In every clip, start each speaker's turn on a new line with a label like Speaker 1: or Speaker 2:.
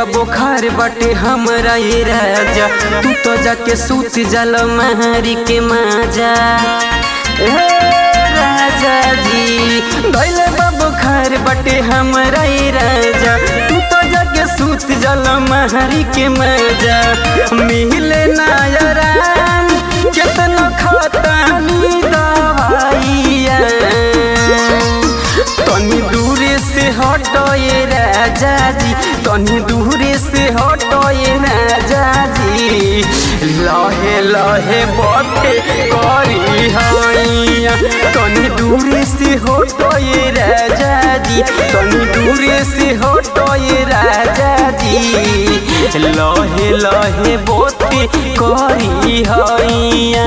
Speaker 1: बा बुखार बटे हमरा ये राजा तू तो जाके सूत जल महरी के माजा हे राजा जी धैले बा बुखार बटे हमरा ये राजा तू तो जाके सूत जल महरी के माजा मिले ना याराम केतना खतानी दवाइया तनी दूरे से हटो ये राजा जी तनी दूरे से हटो ये राजा जी लहे लहे बटे करी हैया तनी दूरे से हटो ये राजा जी तनी दूरे से हटो ये राजा जी लहे लहे बटे करी हैया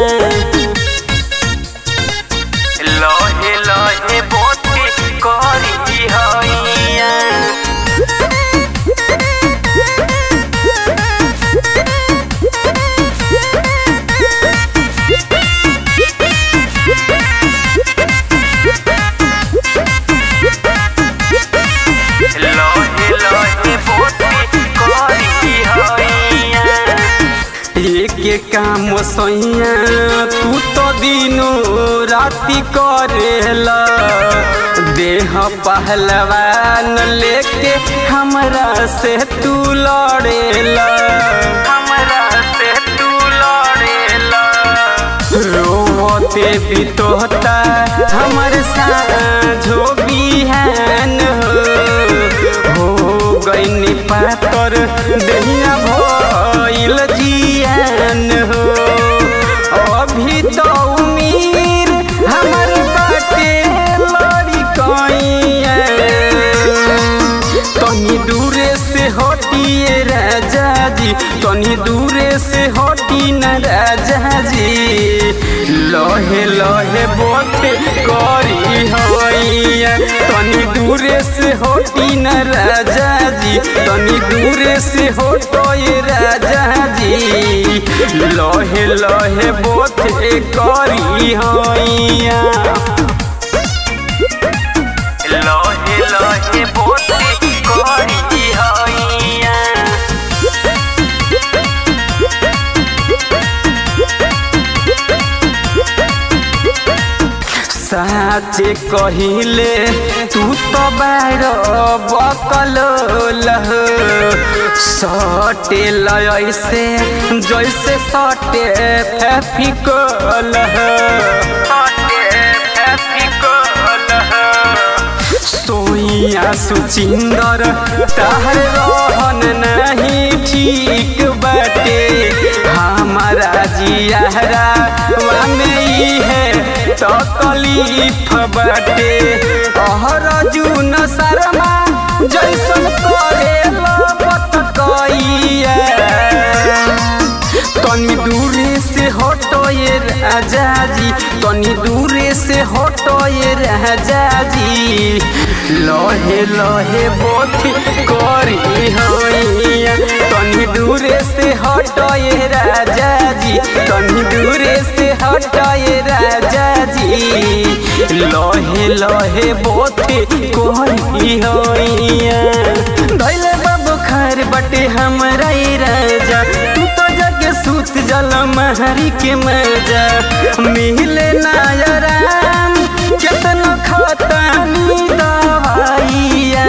Speaker 1: लहे लहे बोते करी हैया लहे लहे बोते करी हैया एक एक काम सैया तू तो दिनो राति करेला देह पहलवान लेके हमरा से तू लड़ेला हमरा से तू लड़ेला रोते बितोता हमर साझो बिहान हो हो गईनी पातर दहिया भइल जियान हो अभी तो उमीर हमर बाटे लड़ी कइया तनी दूरे से हटिए राजा जी तनी दूरे से हटी न राजा जी लहे लहे बोते करी हैया तनी दूरे से हटी न राजा जी तनी दूरे से हटो ये राजा जी लहे लहे बोते करी हैया लहे लहे बोते करी हैया साचे कहिले तू तो बार बकल लह सटे लैसे जैसे सटे फेफिकल सोइया सुचिंदर ताहर रहन नहीं ठीक बाटे हमारा जियारा में ई है तकलीफ बाटे अहर जून शर्मा जैसन करे लपत कइया तनी दूरे से हटो ये राजा जी तनी दूरे से हटो ये राजा जी लहे लहे बोथी करी हैया तनी दूरे से हटो ये राजा जी तनी दूरे से हटो ये राजा जी लहे लहे बोथी करी हैया धैले बाबू खैर बटे हमरा ये राजा तू तो जग सूत जल महरी के मजा मिले नायराम केतना खतानी दवाइया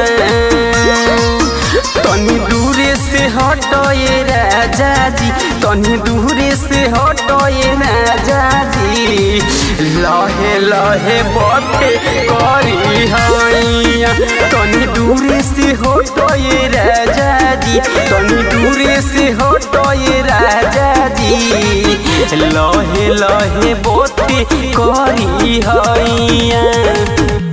Speaker 1: तनी दूरे से हटो ये राजा जी तनी दूरे से हटो ये राजा जी लहे लहे बटे करी हैया तनी दूरे से हटो ये राजा जी तनी दूरे से हटो ये राजा जी लहे लहे बोते करी हैया